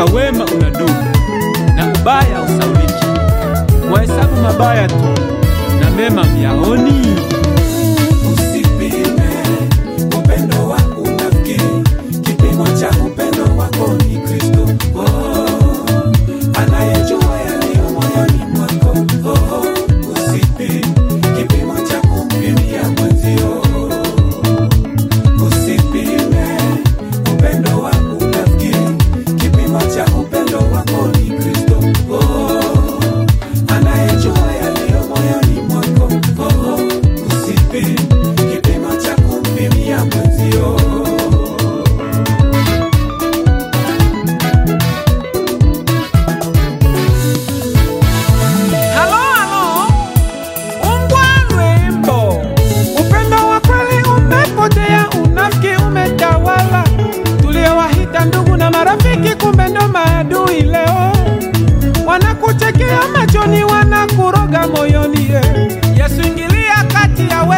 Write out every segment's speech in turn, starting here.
hakika wema unadumu na ubaya usauliki. Mwahesabu mabaya tu na mema myaoni. Usipime upendo wako unafikiri kipimo cha upendo wako ni Kristo. Oh, anayejua yaliyo moyoni mwako. Oh, usipime kipimo cha kumpimia mwenzio. Usipime upendo wako unafikiri kipimo cha upendo wako ni Kristo. Oh, anayejua yaliyo moyoni mwako. Oh, usipime kipimo cha kumpimia mwenzio. Halo, halo, ungwa lwimbo. Upendo wa kweli umepotea, unafiki umetawala. Tuliowahita ndugu na marafiki, kumbe ndo maadui leo. Wanakuchekea machoni, wanakuroga moyoni. eh. Yesu ingilia kati yawe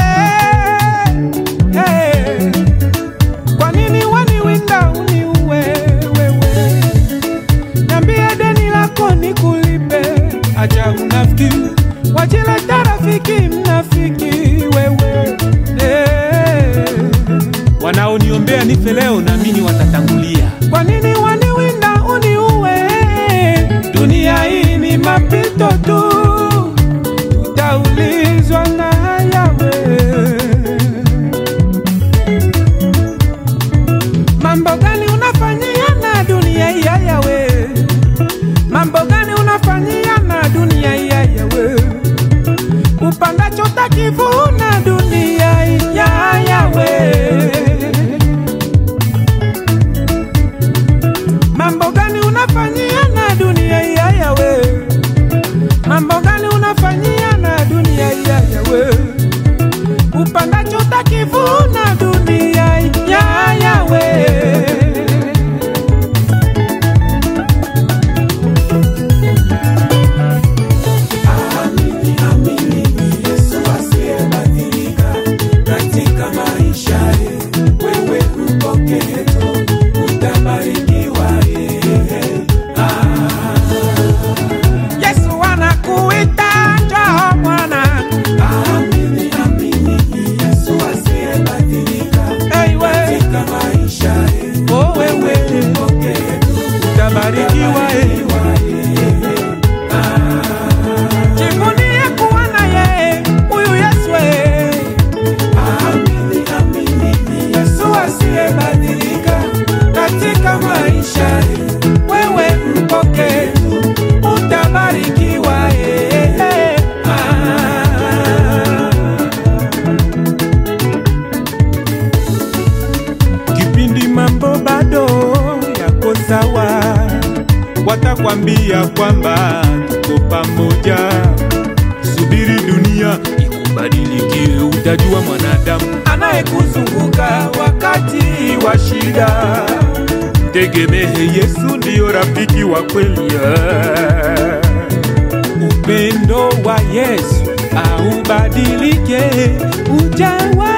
hey. Kwa nini waniwinda uniue wewe? Niambie deni lako nikulipe, acha unafiki, wajileta rafiki mnafiki wewe eh. Wanaoniombea nife leo, naamini watatangulia. Kwa nini waniwinda uniue? Dunia hii ni mapito tu, utaulizwa na yawe. Mambo gani unafanyia na dunia hii ya yawe? Mambo gani unafanyia na dunia hii ya yawe? Upandacho takivuna dunia hii ya yawe. Mambo gani unafanyia na dunia hii ya yawe? Mambo gani unafanyia na dunia hii ya yawe? Upandacho takivuna dunia hii ya yawe. Amini, amini, ni Yesu asiyebadilika katika maisha ye. Wewe mpokee tu, utabarikiwa yeye. Yesu anakuita njoo mwana, Amini, amini, ni Yesu asiyebadilika hey we, katika maisha ye. oh wewe Mpokee tu, utabarikiwa eh. utabarikiwa yeye. Jivunie kuwa na yeye huyu Yesu eh. Amini, amini, ni Yesu asiyebadilika katika maisha ye. wewe mpokee tu, utabarikiwa eh. Ah. Kipindi mambo bado yako sawa, watakwambia kwamba tuko pamoja. Subiri dunia ikubadilikie, utajua mwanadamu anayekuzunguka wakati wa shida. tegemehe Yesu ndiyo rafiki wa kweli. Upendo wa Yesu aubadilike, ujawa